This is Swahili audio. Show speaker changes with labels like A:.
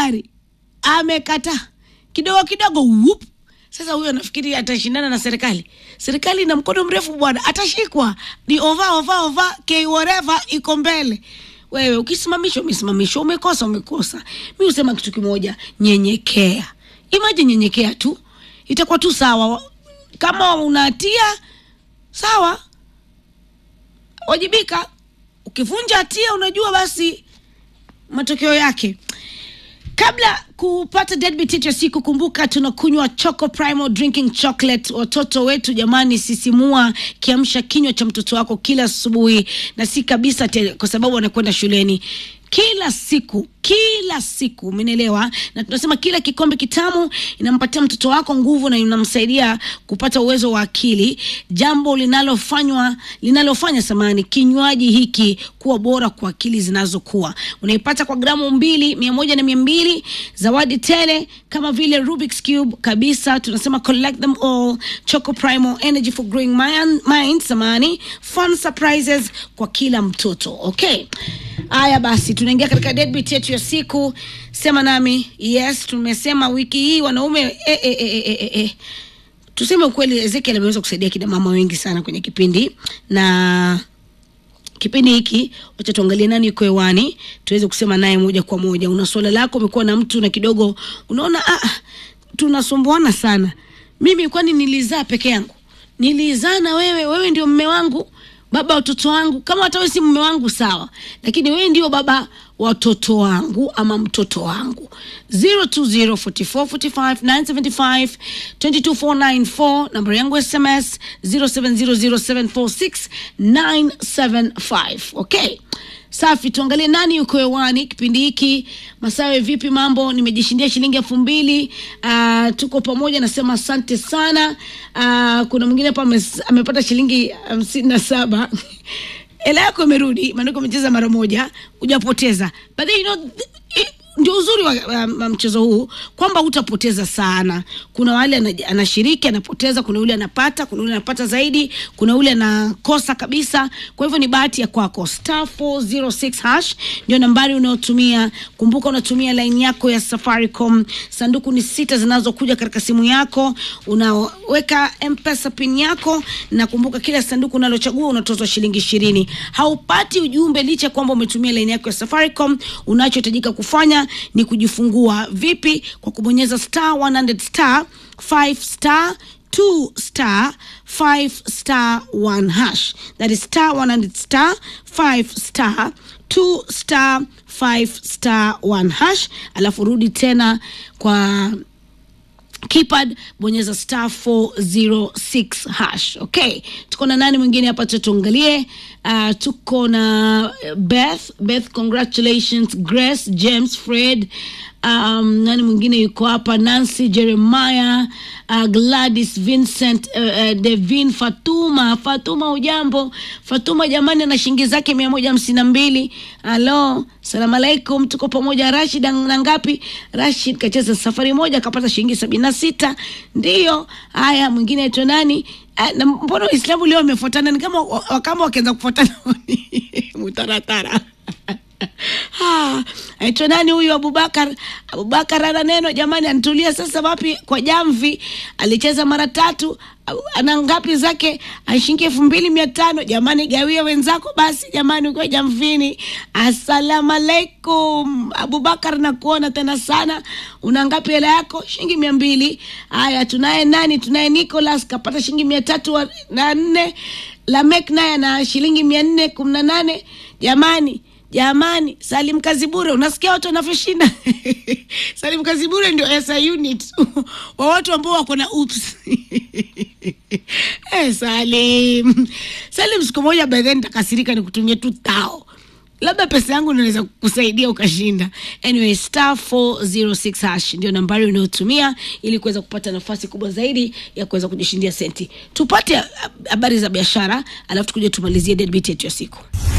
A: tayari amekataa kidogo kidogo whoop. Sasa huyo anafikiri atashindana na serikali. Serikali ina mkono mrefu bwana, atashikwa. Ni ova ova ova k whatever iko mbele. Wewe ukisimamishwa umesimamishwa, umekosa umekosa. Mi husema kitu kimoja, nyenyekea. Imagine nyenyekea tu, itakuwa tu sawa. Kama unatia sawa, wajibika. Ukivunja hatia, unajua basi matokeo yake. Kabla kupata deadbeat yetu ya siku, kumbuka tunakunywa Choco Primo drinking chocolate. Watoto wetu jamani, sisimua kiamsha kinywa cha mtoto wako kila asubuhi, na si kabisa te, kwa sababu anakwenda shuleni kila siku kila siku, umenielewa? Na tunasema kila kikombe kitamu inampatia mtoto wako nguvu na inamsaidia kupata uwezo wa akili, jambo linalofanywa linalofanya samani kinywaji hiki kuwa bora kwa akili zinazokuwa. Unaipata kwa gramu mbili, mia moja na mia mbili, zawadi tele kama vile Rubik's Cube kabisa. Tunasema collect them all, Choco Primo energy for growing mind, mind samani, fun surprises kwa kila mtoto. Okay, haya basi, tunaingia katika deadbeat yetu ya siku. Sema nami yes. Tumesema wiki hii wanaume eh, eh, eh, eh, eh, eh. Tuseme ukweli, Ezekiel ameweza kusaidia kina mama wengi sana kwenye kipindi na kipindi hiki, wacha tuangalie nani yuko hewani tuweze kusema naye moja kwa moja. Una swala lako, umekuwa na mtu na kidogo unaona ah, tunasumbuana sana. Mimi kwani nilizaa peke yangu? Nilizaa na wewe, wewe ndio mme wangu, baba watoto wangu. Kama hata wewe si mme wangu sawa, lakini wewe ndio baba watoto wangu ama mtoto wangu 0204445975 22494 namba yangu sms 0700746975 okay safi tuangalie nani yuko hewani kipindi hiki masawe vipi mambo nimejishindia shilingi elfu mbili uh, tuko pamoja nasema asante sana uh, kuna mwingine hapa ames- amepata shilingi hamsini na saba hela yako imerudi maanake umecheza mara moja hujapoteza but then, you know, th- ndio uzuri wa, wa, wa mchezo huu kwamba hutapoteza sana kuna wale ana- anashiriki anapoteza kuna yule anapata kuna yule anapata zaidi kuna yule anakosa kabisa kwa hivyo ni bahati ya kwako star 406 hash ndio nambari unayotumia kumbuka unatumia laini yako ya safaricom sanduku ni sita zinazokuja katika simu yako unaweka mpesa pin yako na kumbuka kila sanduku unalochagua unatozwa shilingi ishirini haupati ujumbe licha kwamba umetumia laini yako ya safaricom unachohitajika kufanya ni kujifungua vipi kwa kubonyeza star 100 star 5 star 2 star 5 star 1 hash that is star 100 star 5 star 2 star 5 star 1 hash alafu rudi tena kwa keypad bonyeza star 406 hash okay tuko na nani mwingine hapa tutuangalie uh, tuko na beth beth congratulations grace james fred um, nani mwingine yuko hapa nancy jeremiah uh, gladys vincent uh, uh, devin fatuma fatuma ujambo fatuma jamani ana shilingi zake mia moja hamsini na mbili halo salamu alaikum tuko pamoja rashid na ngapi rashid kacheza safari moja akapata shilingi sabini na sita ndiyo haya mwingine aitwa nani Ah, na mbona waislamu leo wamefuatana ni kama wa- kama wakianza kufuatana mutaratara Ah, aitwa nani huyu abubakar abubakar ana neno jamani anitulia sasa wapi kwa jamvi alicheza mara tatu au- ana ngapi zake ashingi elfu mbili mia tano jamani gawia wenzako basi jamani ukiwa jamvini assalamu alaikum abubakar nakuona tena sana una ngapi hela yako shilingi mia mbili haya tunaye nani tunaye nicolas kapata shilingi mia tatu wa- na nne lamek naye ana shilingi mia nne kumi na nane jamani jamani salim kazibure unasikia watu wanavyoshinda salim kazibure ndio esa unit wa watu ambao wako na ups eh, salim salim siku moja by then takasirika nikutumia tu tao labda pesa yangu inaweza kusaidia ukashinda anyway star 406 hash ndio nambari unayotumia ili kuweza kupata nafasi kubwa zaidi ya kuweza kujishindia senti tupate ah, habari za biashara alafu tukuje tumalizie deadbeat yetu ya siku